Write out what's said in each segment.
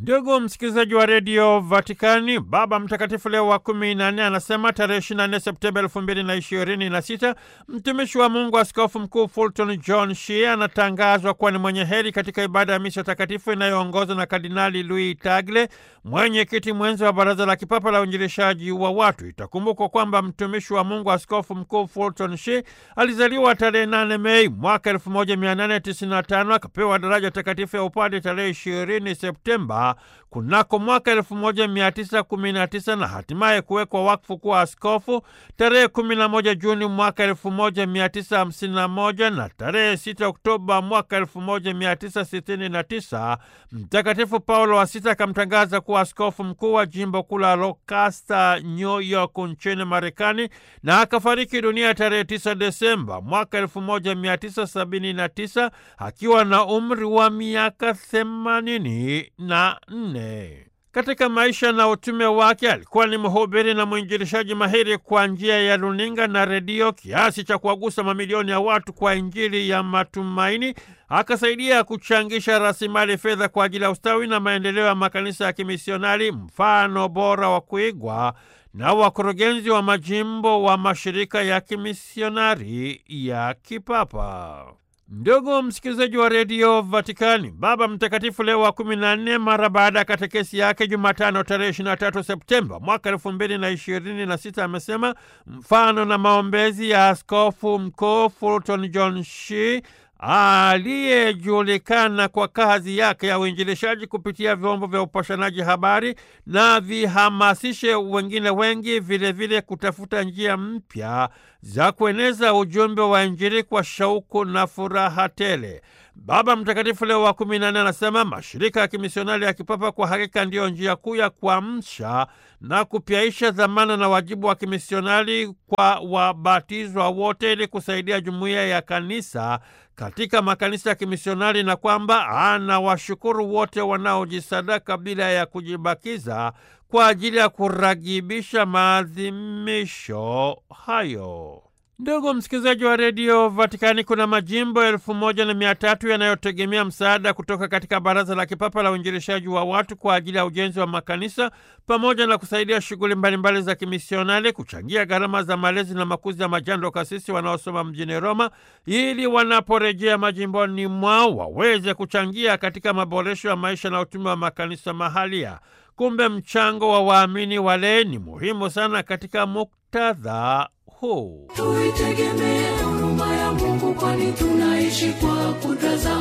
Ndugu msikilizaji wa redio Vatikani, Baba Mtakatifu Leo wa kumi na nne anasema tarehe 24 Septemba elfu mbili na ishirini na sita mtumishi wa Mungu Askofu Mkuu Fulton John Shea anatangazwa kuwa ni mwenye heri katika ibada ya misa takatifu inayoongozwa na Kardinali Louis Tagle, mwenyekiti mwenzi wa Baraza la Kipapa la Uinjilishaji wa Watu. Itakumbukwa kwamba mtumishi wa Mungu Askofu Mkuu Fulton Shea alizaliwa tarehe 8 Mei mwaka 1895 akapewa daraja takatifu ya upadi tarehe 20 Septemba kunako mwaka 1919 na hatimaye kuwekwa wakfu kuwa askofu tarehe 11 Juni mwaka 1951 na tarehe 6 Oktoba mwaka 1969 Mtakatifu Paulo wa Sita akamtangaza kuwa askofu mkuu wa jimbo kuu la Lancaster, New York nchini Marekani, na akafariki dunia tarehe 9 Desemba mwaka 1979 akiwa na umri wa miaka 80 na nne. Katika maisha na utume wake alikuwa ni mhubiri na mwinjilishaji mahiri kwa njia ya runinga na redio, kiasi cha kuwagusa mamilioni ya watu kwa Injili ya matumaini. Akasaidia kuchangisha rasilimali fedha kwa ajili ya ustawi na maendeleo ya makanisa ya kimisionari, mfano bora wa kuigwa na wakurugenzi wa majimbo wa mashirika ya kimisionari ya kipapa. Ndugu msikilizaji wa redio Vatikani, Baba Mtakatifu Leo wa kumi na nne, mara baada ya katekesi yake Jumatano tarehe 23 Septemba mwaka elfu mbili na ishirini na sita amesema mfano na maombezi ya askofu mkuu Fulton John Shea aliyejulikana kwa kazi yake ya uinjilishaji kupitia vyombo vya upashanaji habari na vihamasishe wengine wengi vilevile vile kutafuta njia mpya za kueneza ujumbe wa Injili kwa shauku na furaha tele. Baba Mtakatifu Leo wa kumi na nne anasema mashirika ya kimisionari ya kipapa kwa hakika ndiyo njia kuu ya kuamsha na kupyaisha dhamana na wajibu wa kimisionari kwa wabatizwa wote ili kusaidia jumuiya ya kanisa katika makanisa ya kimisionari na kwamba anawashukuru wote wanaojisadaka bila ya kujibakiza kwa ajili ya kuragibisha maadhimisho hayo. Ndugu msikilizaji wa redio Vatikani, kuna majimbo elfu moja na mia tatu yanayotegemea msaada kutoka katika Baraza la Kipapa la Uinjilishaji wa Watu kwa ajili ya ujenzi wa makanisa pamoja na kusaidia shughuli mbalimbali za kimisionari, kuchangia gharama za malezi na makuzi ya majando kasisi wanaosoma mjini Roma, ili wanaporejea majimboni mwao waweze kuchangia katika maboresho ya maisha na utume wa makanisa mahalia. Kumbe mchango wa waamini wale ni muhimu sana katika muktadha huu. Tuitegemee huruma ya Mungu, kwani tunaishi kwa kudra za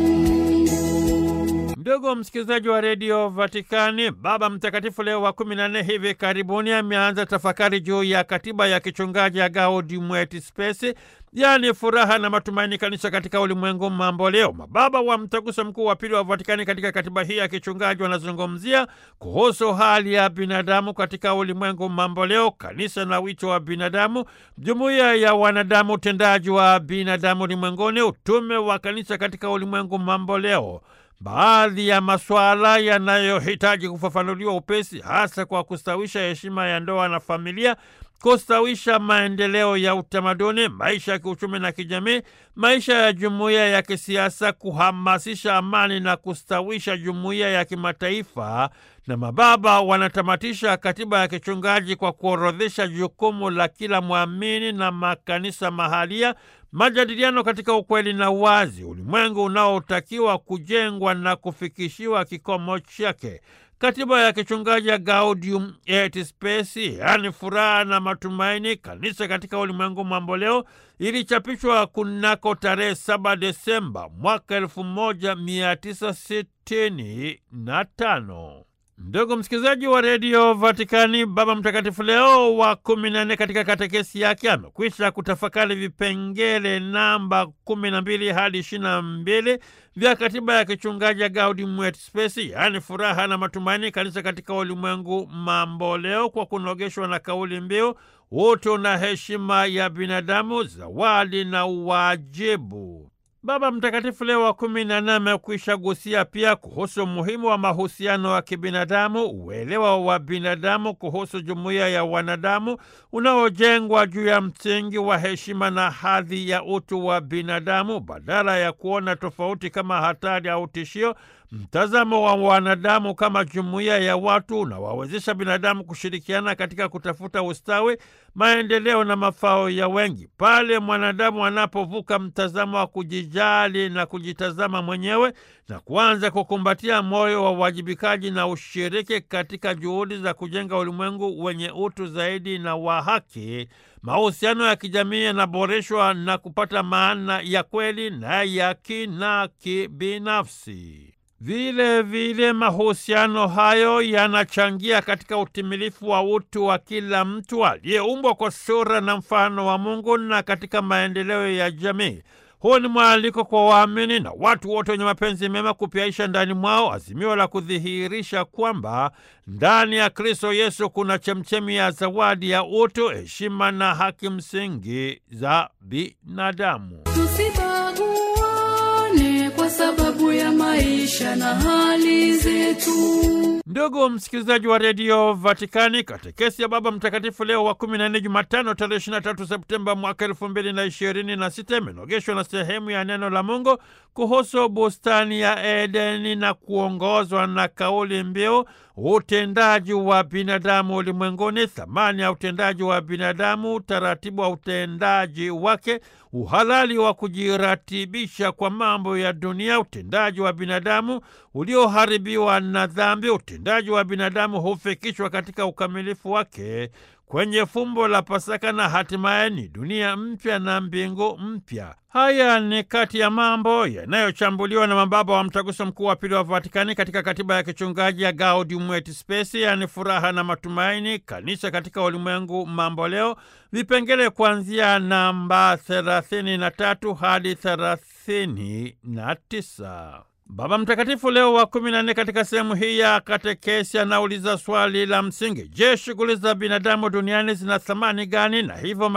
Mungu. Ndugu msikilizaji wa redio Vatikani, Baba Mtakatifu Leo wa kumi na nne hivi karibuni ameanza tafakari juu ya katiba ya kichungaji ya Gaudium et Spes, yaani furaha na matumaini, kanisa katika ulimwengu mambo leo. Mababa wa Mtaguso Mkuu wa Pili wa Vatikani katika katiba hii ya kichungaji wanazungumzia kuhusu hali ya binadamu katika ulimwengu mambo leo, kanisa na wito wa binadamu, jumuiya ya wanadamu, utendaji wa binadamu ulimwenguni, utume wa kanisa katika ulimwengu mambo leo baadhi ya masuala yanayohitaji kufafanuliwa upesi, hasa kwa kustawisha heshima ya ndoa na familia, kustawisha maendeleo ya utamaduni, maisha ya kiuchumi na kijamii, maisha ya jumuiya ya kisiasa, kuhamasisha amani na kustawisha jumuiya ya kimataifa. Na mababa wanatamatisha katiba ya kichungaji kwa kuorodhesha jukumu la kila mwamini na makanisa mahalia majadiliano katika ukweli na uwazi, ulimwengu unaotakiwa kujengwa na kufikishiwa kikomo chake. Katiba ya kichungaji ya Gaudium et Spes, yaani furaha na matumaini, kanisa katika ulimwengu mamboleo, ilichapishwa kunako tarehe 7 Desemba mwaka 1965. Ndugu msikilizaji wa redio Vatikani, Baba Mtakatifu Leo wa kumi na nne katika katekesi yake amekwisha kutafakari vipengele namba kumi na mbili hadi ishirini na mbili vya katiba ya kichungaji ya Gaudium et Spes, yaani furaha na matumaini, kanisa katika ulimwengu mambo leo, kwa kunogeshwa na kauli mbiu utu na heshima ya binadamu, zawadi na wajibu. Baba Mtakatifu Leo wa kumi na nne amekwisha gusia pia kuhusu umuhimu wa mahusiano ya kibinadamu, uelewa wa binadamu kuhusu jumuiya ya wanadamu unaojengwa juu ya msingi wa heshima na hadhi ya utu wa binadamu, badala ya kuona tofauti kama hatari au tishio. Mtazamo wa wanadamu kama jumuiya ya watu unawawezesha binadamu kushirikiana katika kutafuta ustawi, maendeleo na mafao ya wengi. Pale mwanadamu anapovuka mtazamo wa kujijali na kujitazama mwenyewe na kuanza kukumbatia moyo wa uwajibikaji na ushiriki katika juhudi za kujenga ulimwengu wenye utu zaidi na wa haki, mahusiano ya kijamii yanaboreshwa na kupata maana ya kweli na ya kina kibinafsi. Vile vile mahusiano hayo yanachangia katika utimilifu wa utu wa kila mtu aliyeumbwa kwa sura na mfano wa Mungu na katika maendeleo ya jamii. Huu ni mwaliko kwa waamini na watu wote wenye mapenzi mema kupyaisha ndani mwao azimio la kudhihirisha kwamba ndani ya Kristo Yesu kuna chemchemi ya zawadi ya utu, heshima na haki msingi za binadamu. Tusibaguane kwa sababu ya maisha na hali zetu. Ndugu msikilizaji wa redio Vatikani, katekesi ya Baba Mtakatifu Leo wa kumi na nne, Jumatano tarehe ishirini na tatu Septemba mwaka elfu mbili na ishirini na sita imenogeshwa na sehemu ya neno la Mungu kuhusu bustani ya Edeni na kuongozwa na kauli mbiu utendaji wa binadamu ulimwenguni, thamani ya utendaji wa binadamu, utaratibu wa utendaji wake, uhalali wa kujiratibisha kwa mambo ya dunia, utendaji wa binadamu ulioharibiwa na dhambi. Utendaji wa binadamu hufikishwa katika ukamilifu wake kwenye fumbo la Pasaka na hatimaye ni dunia mpya na mbingu mpya. Haya ni kati ya mambo yanayochambuliwa na mababa wa Mtaguso Mkuu wa Pili wa Vatikani katika katiba ya kichungaji ya Gaudium et Spes, yaani furaha na matumaini, kanisa katika ulimwengu mambo leo, vipengele kuanzia namba 33 hadi 39. Baba Mtakatifu Leo wa kumi na nne katika sehemu hii ya katekesi anauliza swali la msingi: Je, shughuli za binadamu duniani zina thamani gani? na hivyo